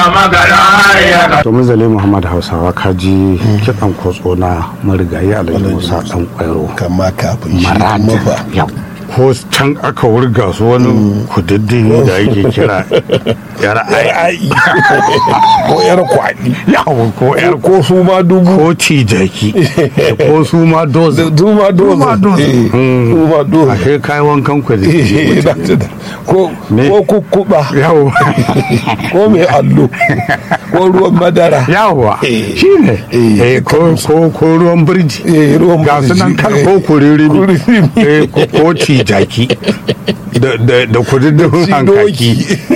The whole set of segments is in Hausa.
magana ya to muzali muhammad hausawa kaji kiɗan kotso na marigayi alhaji musa ɗan ƙwairo kama kafin shi marat mafa yau ko can aka wurga su wani kudiddin da ake kira yar ai ai ko yar kwaɗi yawo ko yar ko su ma dubu ko cijaki ko su ma doza su ma doza ma doza. Eh, Mm. su ma doza a kai kai wankan ku Eh, da da- da- da. ko Me? ko kukkuba yawo ko mai allo ko ruwan madara yawa Eh. shi ne Eh, Eh, ko ko ko ruwan birji Eh, ruwan ga su nan birji. kan Eh. ko kuriri Kuriri. Eh, ko ko cijaki da da da kudiddin hankaki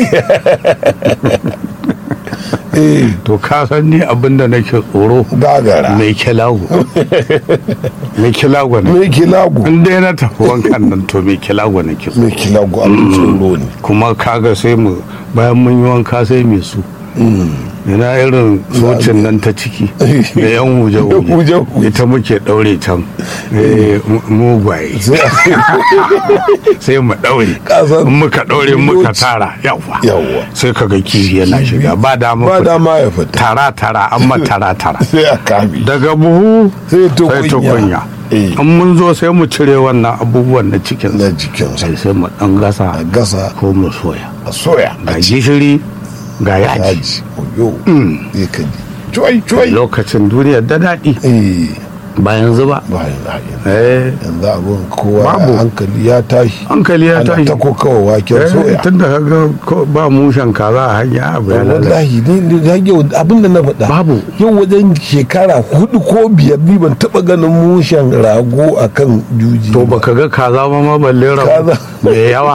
eh to ka san ni abin da nake tsoro gagara mai kilago mai kilago ne mai kilagu in dai na tafi wankan nan to mai kilago ne ke mai kilagu abin tsoro ne kuma kaga sai mu bayan mun yi wanka sai mai su ina irin socin nan ta ciki da yan huje-huje Huje-huje. ita muke daure can eh, mu- mugwaye sai mu daure Kasan- in muka daure muka Yoci. tara yawa Yawwa. sai kaga kifi yana shiga ba dama ba fita. dama ya fita tara tara amma tara tara sai a kame daga buhu Sai tukunya. tukunya Eh. in mun zo sai mu cire wannan abubuwan na cikin na jikinsa sai sai mu dan gasa a gasa ko mu soya a soya ga gishiri ga yaji yaji oyo zai ka ji cuwai cuwai lokacin duniyar da daɗi eh ba yanzu ba bayan ra'ayin eh yanzu abin kowa Babu. hankali ya tashi hankali ya ana tashi ta kokawa waken Eh, soya tun da kaga ko ba mushen kaza a hanya abu ya lalace wallahi ni ni da yau abin da na faɗa Babu. yau wajen shekara hudu ko biyar ni ban taɓa ganin mushen rago a kan juji to baka ga kaza ba ma balle rabu Kaza. mai yawa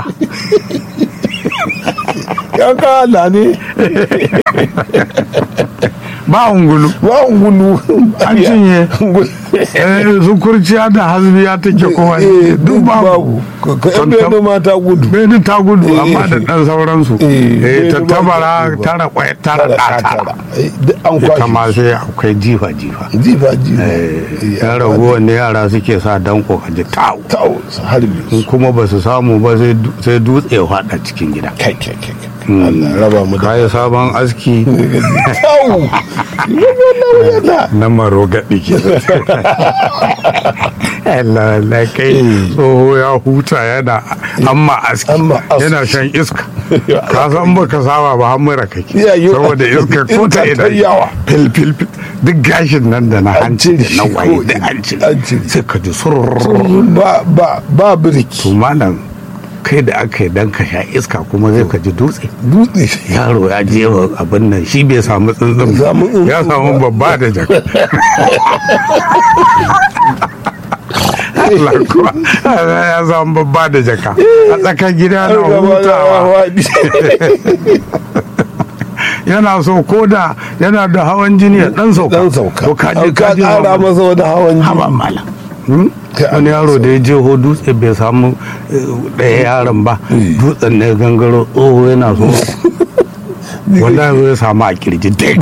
ya kala ne ba ungulu ba ungulu An cinye. eh, su kurciya da hasbiya take kowa duk babu ka Tantam- yabe mata gudu Beni ta gudu Eh. amma da ɗan sauransu. Eh, Eh, ta beni ba tabara ta gudu ba. tara kwai tara ɗa tara. Eh, duk an Ita ma kwashe sai akwai jifa jifa. jifa jifa Eh, Yan ragowar ne yara suke sa danko a ji tawo. ta'o su harbe In su kuma ba su samu ba sai du- sai dutse ya faɗa cikin gida. kai kai kai kai. Allah raba mu da Kayi sabon aski ta'o yana na maro gaɗi ke. Allah Allah kai tsoho ya huta yana amma aski Amma aski. yana shan iska. Ka san ba ka saba ba har mura kake. Ya yi- Saboda iska ko ta Iska ta ina yawa. fil fil fil duk gashin nan da na An hanci da cire na shi waye ko da ina. an cire. An cire. Sai ka ji surururu. ba ba ba birki To malam kai da aka yi dan ka sha iska kuma zai ka ji dutse. dutse yaro ya je wa abin nan shi bai samu tsuntsun ba. Samu tsuntsun ya samu babba da jaka Allah kuwa ya samu babba da jaka a tsakar gida na hutawa yana so ko da yana da hawan jini ya dan sauka dan sauka to ka je An ka je kara masa wani hawan haba jini mala Hmm? Kai wani an yaro da ya je ho dutse bai samu eh, ɗaya yaron ba dutsen ne gangaro tsoho yana so wanda ya zo ya samu a kirji dek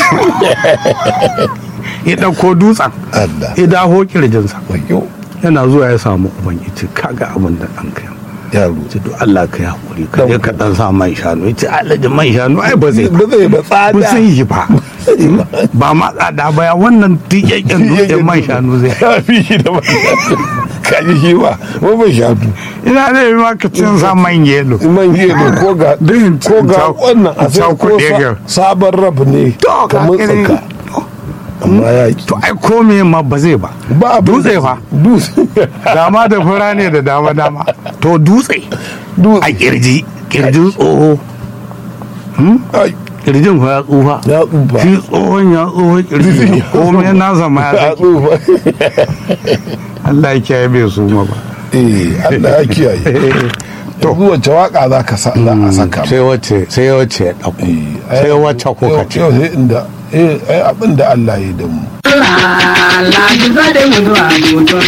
ya ɗauko dutsen Allah ya daho kirjinsa wayo yana zuwa ya samu uban ya ce kaga abin da ɗan kai yaro ce to Allah ka yi hakuri ka je ka ɗan sa man shanu ya ce alaji man shanu ai ba zai ba zai ba tsada ba zai yi ba ba ma tsada ba ya wannan tiƙaƙƙen dutsen man shanu zai ya fi shi da ba ka ji shi ba ba ba shatu ina da yi maka cin sa man yelo man gero ko ga Din ko ga ta- wannan a sai ta ko kuɗe sa- ga. sabon rab ne To, ka kamar gani. tsaka amma ya ki to ai ko me ma ba zai ba ba abin dutse da- fa dutse dama da fura ne da dama dama to dutse dutse a kirji kirjin tsoho ai kirjin fa ya tsufa ya tsufa shi tsohon ya tsoho kirji komai na zama ya ya saki tsufa Allah ya kiyaye bai su ma ba eh Allah ya kiyaye to wace waka za ka sa za a saka sai wacce sai wacce ya ɗauko sai wacce kuka ce yau sai inda eh ai abin da Allah ya yi da mu Allah ji zaɗe mu zuwa mutum.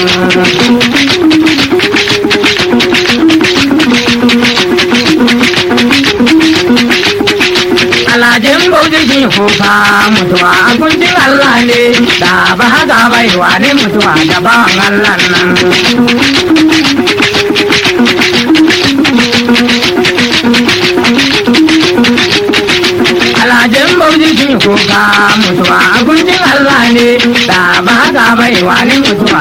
Alhajin bauchi shi kuka mutuwa a kuncin Allah ne da ba haka bai wane mutuwa da ban Allah nan. Magajin bauji sun kuka mutuwa a kundin Allah ne da ba haka bai wani mutuwa